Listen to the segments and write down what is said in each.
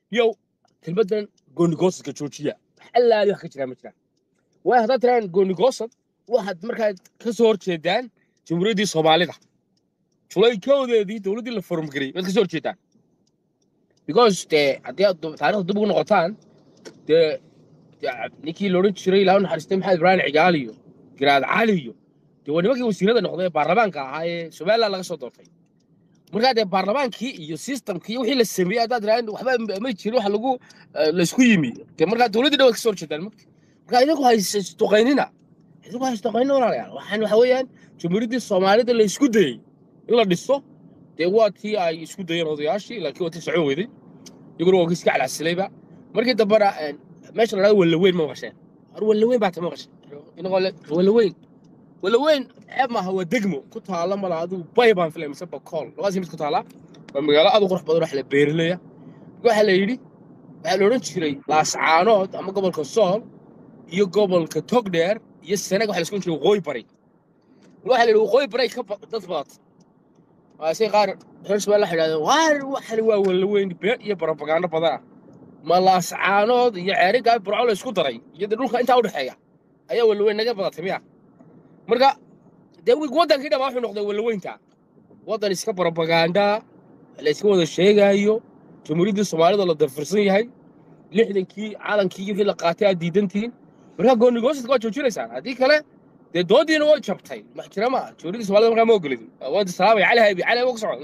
yow kelmaddan goonigosadka joojiya wax allaali wax ka jiraa ma jiraan waayo haddaad tiraan goonigosad waxaad markaa ka soo horjeedaan jamhuuriyaddii soomaalida julaykoodeedii dowladdii la forumgariyey waad ka soo horjeedaan because dee haddii aad taarikhda dib ugu noqotaan dee dee ninkii la odhan jiray ilaahu naxariistay maxamed ibraahim cigaali iyo giraad cali iyo dee waa nimankii wasiirada noqday ee baarlamaanka ahaa ee somaliland laga soo doortay markaa dee baarlamaankii iyo systemkii iyo wixii la sameeyey haddaad tiraan waxba ma jirin wax lagu laysku yimi dee markaa dowladdii dhan waad ka soo horjeedaan magta markaa idinku haystuqaynina idinku haystuqaynina walaalayaal waxaan waxa weeyaan jamhuuriyaddii soomaalida la isku dayey in la dhiso dee waa tii ay isku dayeen odayaashii laakiin waa tii socon weyday iyaguna waa iska calcasilayba markii dambena meesha la dhahdo wallaweyn ma maqasheen hor wallaweyn baa ta maqashay inagoo le wallaweyn wallaweyn ceeb maaha waa degmo ku taala mala adigu bay baan filay mise bakool labadaas mid ku taala waa magaalo aad u qurux badan wax la beerileya waxaa la yidhi waxaa la odhan jiray laascaanood ama gobolka sool iyo gobolka togdheer iyo senag waxa la isku jiray waqooyi bari waxaa la yidhi waqooyi bari ka dad badat waasay qaar reer somaliland waxay yidhahdeen waar waxani waa wallaweyn been iyo barobagando badana ma laascaanood iyo ceerigaa burco la isku daray iyo dee dhulka intaa udhexeeya ayaa wallaweyn naga badatay miya marka dee waddankii dhan wuxuu noqday wallaweynta waddan iska barobaganda la iska wada sheegaayo jamhuuriyaddii soomaalida la dafirsan yahay lixdankii calankii iyo wixii la qaatay aad diidantihiin markaa goonigosadka waa joojinaysaan haddii kale dee doodiina way jabtay wax jira ma jamhuuriyaddii soomaalida markaa ma ogolid waad salaamay cali haybi cali haybi ku socon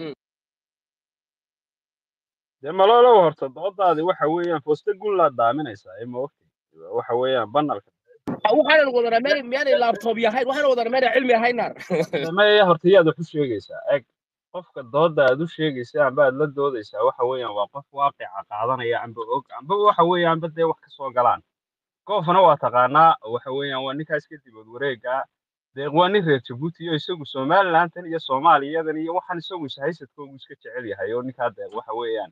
dee malolow horta doodaadi waxa weeyaan fooste gun laa daaminaysaa ee maogtay waxa weeyaan banalka waxaanan wadana meel miyaanay laabtoob yahayn waxaanan wadana meel cilmi ahayn naar maya horta yaad wax u sheegaysaa eg qofka dooda aad u sheegaysa amba aad la doodaysaa waxa weeyaan waa qof waaqica qaadanaya amba og amba waxa weeyaan amba dee wax ka soo galaan koofna waa taqaanaa waxa weeyaan waa ninkaas kadib wareega dee waa nin reer jabuuti iyo isagu somalilandan iyo soomaaliyadan iyo waxaan isagu ishaysadkoogu iska jecel yahay oo ninkaa dee waxa weeyaan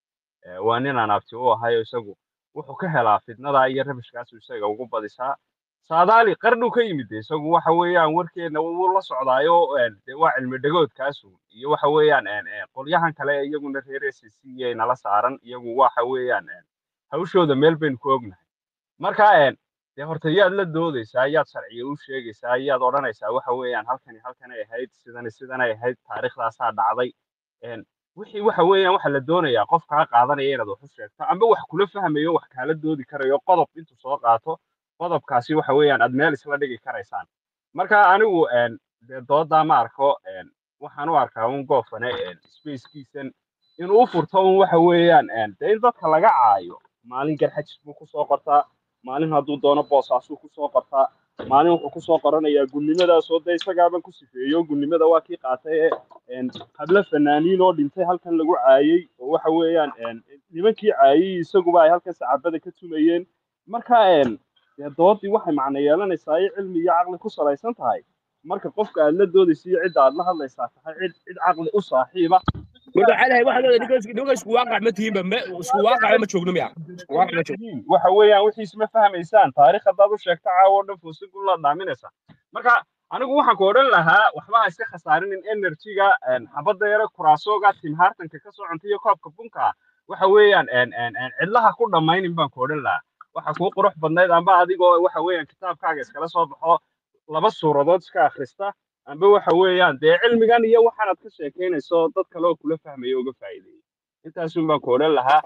waa nin aan abti u ahay oo isagu wuxuu ka helaa fitnada iyo rabishkaasu isaga ugu badisaa saadaali qarnuu ka yimid isagu waxa weeyaan warkeena wuu la socdaayo dee waa cilmi dhagoodkaasu iyo waxa weeyaan qolyahan kale iyaguna reer s c nala saaran iyagu waxa weeyaan hawshooda meel baynu ku ognahay marka dee horta yaad la doodaysaa yaad sharciga u sheegaysaa yaad odhanaysaa waxa weeyaan halkani halkanay ahayd sidani sidanay ahayd taariikhdaasaa dhacday wixii waxa weeyaan waxa la doonayaa qof kaa qaadanaya inaad wax u sheegto amba wax kula fahmayo wax kaala doodi karayo qodob intuu soo qaato qodobkaasi waxa weeyaan aad meel isla dhigi karaysaan marka anigu dee doodaa ma arko waxaan u arkaa un goofane spacekiisan inuu u furto un waxa weeyaan dee in dadka laga caayo maalin garxajis buu kusoo qortaa maalin hadduu doono boosaasuu kusoo qortaa maalin wuxuu kusoo qoranayaa gunnimadaasoo dee isagaaban ku sifeeyo gunnimada waa kii qaatay ee hablo fanaaniin oo dhintay halkan lagu caayey oo waxa weeyaan nimankii caayey isaguba ay halkan sacaabada ka tumayeen marka dee doodii waxay macno yeelanaysaa ay cilmi iyo caqli ku salaysan tahay marka qofka aad la doodaysa iyo cidda aad la hadlaysaa tahay cid cid caqli u saaxiiba marka cali haybi waxaad leedahay ninka isku waaqac ma tihiinba isku waaqac ma joogno miya isku waaqac ma joogno waxa weeyaan wixiis ma fahmaysaan taariikh haddaad u sheegto caawa oo dhan foosi gun la dhaaminaysaa marka anigu waxaan ku odhan lahaa waxba ha iska khasaarinin energyga xabadda yare kuraasooga tim hartanka ka soo cuntay iyo koobka bunka waxa weeyaan cidlaha ku dhammaynin baan ku odhan lahaa waxa kuu qurux badnayd amba adigoo waxa weeyaan kitaabkaaga iskala soo baxo laba suuradood iska akhrista amba waxa weeyaan dee cilmigan iyo waxaanaad ka sheekaynayso dad kale oo kula fahmaya uga faa'iideeyey intaasun baan ku odhan lahaa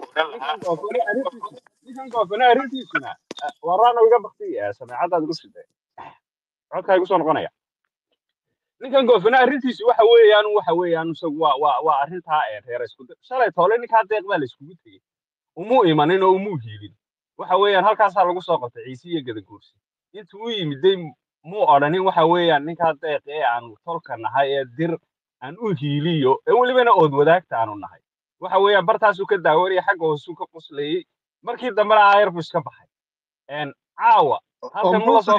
ninkan goofane arrintiisuna waraana iga bakti sameecadaad igu siday codkaa igu soo noqonaya ninkan goofane arrintiisu waxa weeyaan waxa weeyaan isagu waa waa waa arrintaa reer isku shalay toole ninkaa deeq baa la iskugu tegey umuu imanin oo umuu hiilin waxa weeyaan halkaasaa lagu soo qabtay ciise iyo gadaguursi intuu u yimiday muu odhanin waxa weeyaan ninkaa deeq ee aanu tolka nahay ee dir aan u hiiliyo ee welibana ood wadaagta aanu nahay waxa weeyaan bartaasuu ka daawanaya xagga hoosuu ka qoslayey markii dambena aayar buu iska baxay caawa halkan ma la soo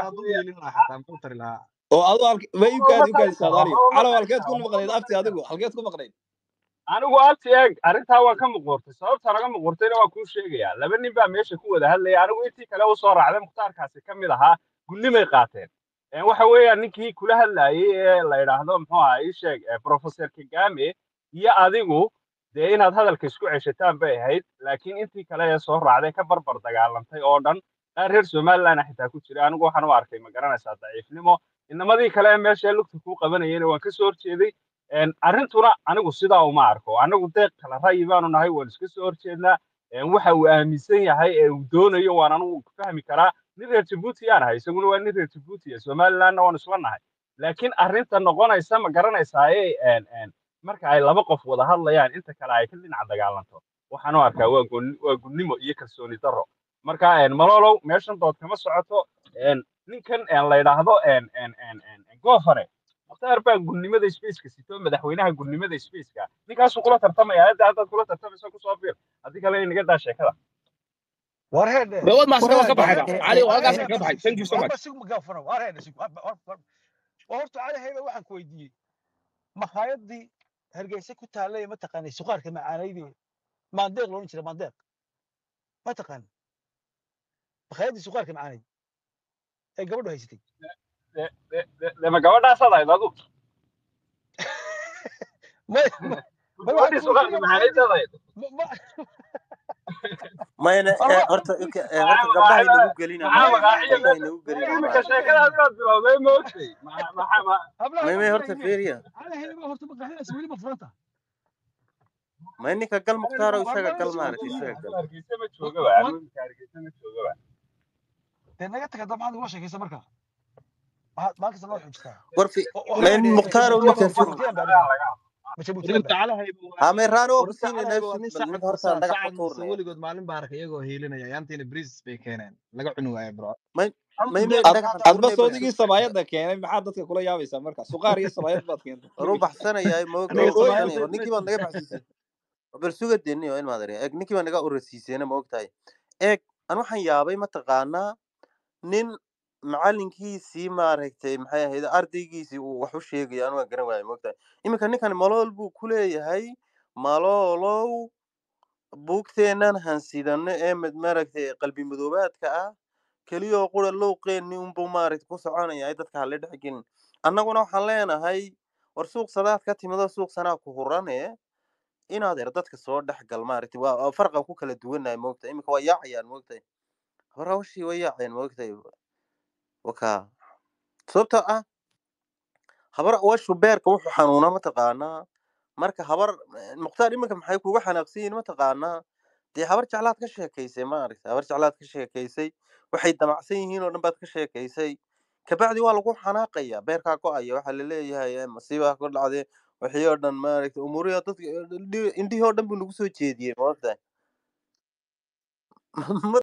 fadhiisto oo adu ma iibkaadi ukaadi saadaaliyo calow halkeed ku maqnayd afti adigu halkeed ku maqnayd anigu abti eeg arrintaa waan ka muquurtay sababta naga muquurtayna waan kuu sheegayaa laba nin baa meesha ku wada hadlaya anigu intii kale u soo raacday mukhtaarkaasi ka mid ahaa gunnimay qaateen waxa weeyaan ninkii kula hadlayay ee la yidhaahdo muxuu ahaa ii sheeg professor kagame iyo adigu dee inaad hadalka isku ceshataan bay ahayd laakiin intii kale ee soo raacday ka barbar dagaalantay oo dhan qaar reer somaliland xitaa ku jira anigu waxaan u arkay ma garanaysaa daciifnimo inamadii kale ee meesha lugta kuu qabanayena waan ka soo horjeeday Een, arrintuna anigu sidaa uma arko anigu deeq kala ra'yi baanu nahay waan iska soo horjeednaa Een, waxa uu aaminsan yahay ee uu doonayo waan anigu fahmi karaa nin reer jabuuti aan ahay isaguna waa nin reer jabuuti ah somalilandna waan isla nahay laakiin arrinta noqonaysa ma garanaysaa ee een, een, marka ay laba qof wada hadlayaan inta kale ay ka dhinac dagaalanto waxaan u arkaa waa gun- waa gunnimo iyo kalsooni darro marka een, malolow meeshan dood kama socoto een, ninkan een, la yidhaahdo een, een, een, een, een, goofare mukhtaar baa gunnimada spaceka sito madaxweynaha gunnimada spaceka ninkaasuu kula tartamaya hadda haddaad kula tartamayso kusoo fiir haddii kale inaga daa sheekada war heedhe ma wad maasaka waa ka war baxayba cali war halkaas heedhe ka baxay thank you so much warba sig magaafano war heedhe sig war war war war horta cali hayba waxaan ku weydiiyey makhaayadii hargeysa ku taallay ma taqaanay suqaarka macaanaydii maandeeq loolan jira maandeeq ma taqaan makhaayadii suqaarka macaanayd ee gabadhu haysatay De- de- de- dema gabadhaasaad ahayd adu ma ma ma waxaan gabadhii ku suqaarka weydiinaya maxaaneyd makhaayadii ahayd ma ma mayna war eh, wa- horta war ok- ninka eh, horta gabdhaha inagu gelina maxaa maya maaragtay maya magaaciya gabdhaha maya inagu gelina iminka maya maaragtay sheekadaas inaad bilowday ma ogtay maxaa maxaa ma hablaha may ma may horta filayne feeriya cali hayba horta makhaayadaas weli ma furanta may ninka gal mukhtaaro war isaga ma gal soo maaragtay weydiiye isaga adu gal hargeysa ma wa joogaba wa anu iminka hargeysa ma joogaba dee naga taga dabcad ula sheekaysa marka waxaad maankasta noo xujistaa war fi oo oo may heedhe mukhtaaro jabuutiyan ninka baa fi ma jabuutiyan baa aniga ma jabuutiyan warta baa calahay ha may raano oo warta kusiinay calahay waa neefsi nin bal ninka sacad horta masa dhagax ku sacad mase tuurnaya weligood maalin baa arkay iyagoo hiilinaya yaantiina bris bay keeneen laga cuni waayo bro may may horta may deeq ad dhagax hadda adba tuurnay bal soodigii sabaayadda keenay maxaa dadka kula yaabaysaa marka suqaar iyo sabaayad baad keentay war u baxsanayaa ma ogta aniga u oo samaayad baxsanaya war ma ninkii baad naga baxsiisay bal suga deni oo in maadar eeg ninkii baa naga urasiiseena ma ogtahay eeg an waxaan yaabay mataqaanaa nin macalinkiisii maaragtay maxay ahayd ardaygiisii uu wax u sheegaya anu waan garan waaya ma ogtahay iminka ninkan malool buu ku leeyahay maloolow buugteennan hansidano ee mid maaragtay qalbi madoobaadka ah keliyoo qura lowqeenni unbuu maaragtay ku soconaya ay dadka hala dhex gelin annaguna waxaan leenahay war suuq sadaad ka timidoo suuq sanaa ku hurane inaad er dadka soo dhex gal maaragtay waa waa farqan ku kala duwannahay moogtahay iminka waa yaacayaan moogtahay hore hawshii way yaacayaan moogtahay wakaa sababtoo ah habar washu beerka wuxuu xanuunaa mataqaanaa marka habar mukhtaar iminka maxay kuga xanaaqsan yihiin mataqaanaa dee habar jeclaad ka sheekaysay maaragtay habar jeclaad ka sheekaysay waxay damacsan yihiin oo dhan baad ka sheekaysay kabacdi waa lagu xanaaqaya beerkaa go-aya waxaa laleeyahay eh, masiibaa ku dhacday wixii oo dhan maaragtay umuurihi dadka indhihii oo dhan buu nagu soo jeediyey maogtahay